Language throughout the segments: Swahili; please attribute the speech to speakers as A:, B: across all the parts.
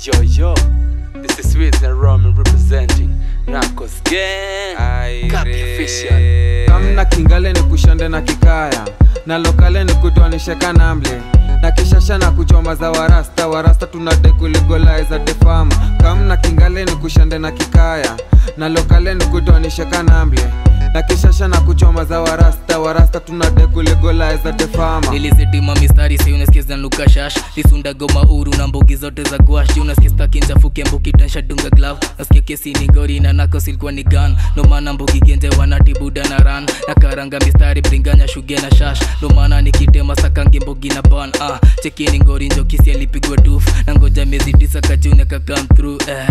A: Yo, yo, this is Swiss and Roman representing Narcos Gang. Copy official.
B: kamna kingale ni kushande na kikaya na lokale ni kutoanishe kanamble na kishasha na kuchoma za warasta warasta tunade kuligolaiza defam kamna kingale ni kushande na kikaya na lokale ni kutoanishe kanamble na kishasha na kuchoma za warasta warasta tunade kuligolaiza defama
C: nilizitima mistari si unasikiza nuka shash lisunda goma uru na mbugi zote za gwash unasikia kinjafuke mbuki tansha dunga glove nasikia kesi ni gori na nako silikuwa ni gun no maana mbugi genje wanatibuda na ran na karanga mistari bringanya shuge na shash no maana nikitema sakangi mbugi na ban ah chekini ngori njokisi alipigwa duf na ngoja miezi tisa kajuni kakam through eh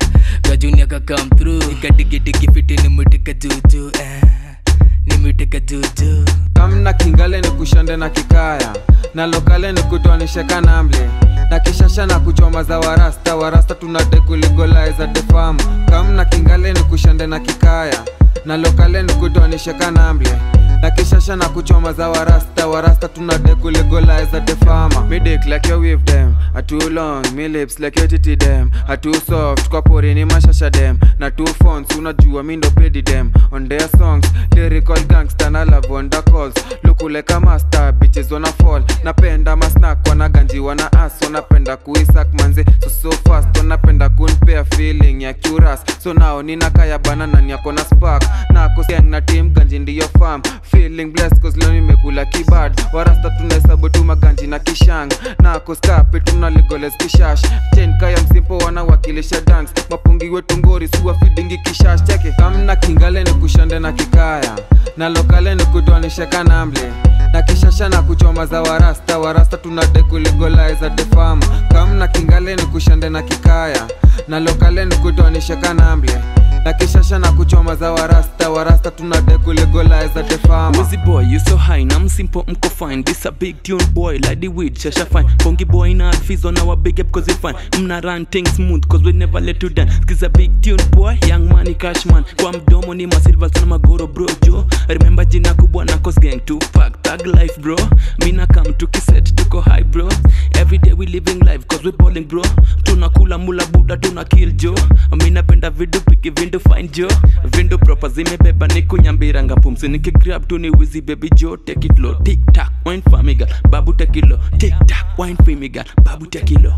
C: kajuni kakam through ikadigidigi fiti nimutika juju eh nimutika juju
B: kamna kingale ni kushande na kikaya na lokale ni kutoanishe kanamble na kishasha na kuchoma za warasta warasta tunade kuligolaiza defam kamna kingale ni kushande na kikaya na lokale ni kutoanishe kanamble na kishasha na kuchoma za warasta warasta tunade kuligolaiza defama me dick like your weave them a too long me lips like your titty them a too soft kwa porini mashasha them na two phones unajua mi ndo pedi them on their songs lyrical gangster na love wonder calls lukuleka master bitches wana fall napenda masnack wana ganji wana as wanapenda kuisak manze so so fast wanapenda kunpea feeling ya curas so nao nina kaya bana nani yako na spark nako siang na team ganji ndiyo farm feeling blessed cause leo nimekula kibad warasta tunahesabu tu maganji na kishang nako skape tunaligoles kishash ten kaya msimpo wanawakilisha dance mapungi wetu ngori suwa fidingi kishash cheke kamna kingale ni kushande na kikaya na lokale ni kutoanishe kanamble na kishasha na kuchoma za warasta warasta tunade kuligolaiza defama kamna kingale ni kushande na kikaya na lokale ni kutoanishe kanamble na kishasha na kuchoma za warasta warasta tunade kuligolaiza defama
D: Wizzy boy, you so high, na msimpo mko fine This a big tune boy, like the weed, shasha fine Pongi boy na alfiz on our big up cause we fine Mna run things smooth cause we never let you down Skiza big tune boy, young money cash man Kwa mdomo ni masilva sana magoro bro jo Remember jina kubwa na cause gang Tupac, tag life bro Mina come tukiset tuko high bro Every day we living life cause we balling bro Tunakula mula buda tuna kill jo Mina penda vidu piki vindu fine jo Vindu proper zimebeba ni kunyambiranga pumsi Nikigrab tu ni wizi baby jo Take it low, tick tack, wine for me girl Babu take it low, tick tack, wine for me girl Babu take it low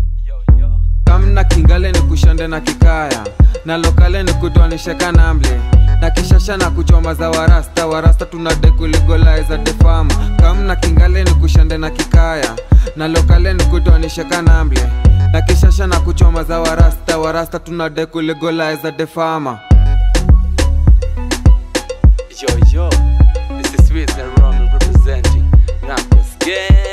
B: kamna kingale ni kushande na kikaya na lokale ni kutoanishe kanamble na kishasha na kuchoma za warasta warasta tunade kuligolaiza defama kamna kingale ni kushande na kikaya na lokale ni kutoanishe kanamble na kishasha na kuchoma za warasta warasta tunade kuligolaiza defama
A: Yo, yo, this is Swiss and Roman representing Narcos Gang.